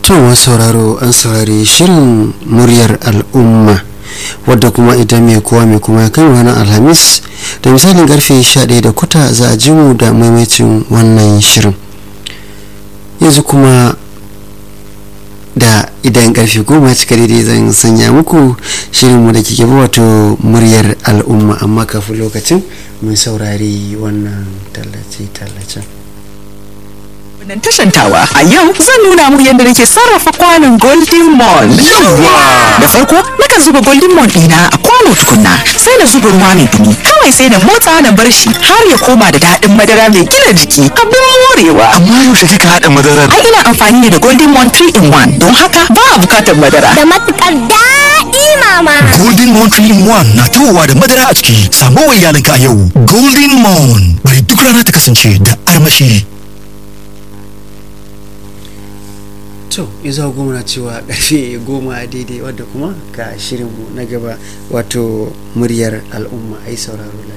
to masu sauraro an saurari shirin muryar al'umma wadda kuma idan mai kowa mai kuma ya kai ranar alhamis da misalin karfe 11 da kuta za a ji mu da maimacin wannan shirin yanzu kuma da idan karfe goma cika daidai zan sanya muku shirinmu da kike wato muryar al'umma amma kafin lokacin mun saurari wannan tallace-tallacen nan tashantawa a yau zan nuna muku yadda nake sarrafa kwanon golden mon da farko nakan zuba golden mon ɗina a kwano tukunna sai na zuba ruwa mai dumi kawai sai na motsa na bar shi har ya koma da daɗin madara mai gina jiki abin morewa amma yaushe kika haɗa madarar ai ina amfani ne da golden mon 3 in 1 don haka ba a bukatar madara da matukar daɗi mama golden mon 3 in 1 na tawowa da madara a ciki samo wa iyalinka a yau golden mon bari duk rana ta kasance da armashi to iza goma na cewa karfe goma daidai wadda kuma ga shirinmu na gaba wato muryar al'umma ai sauraro lafiya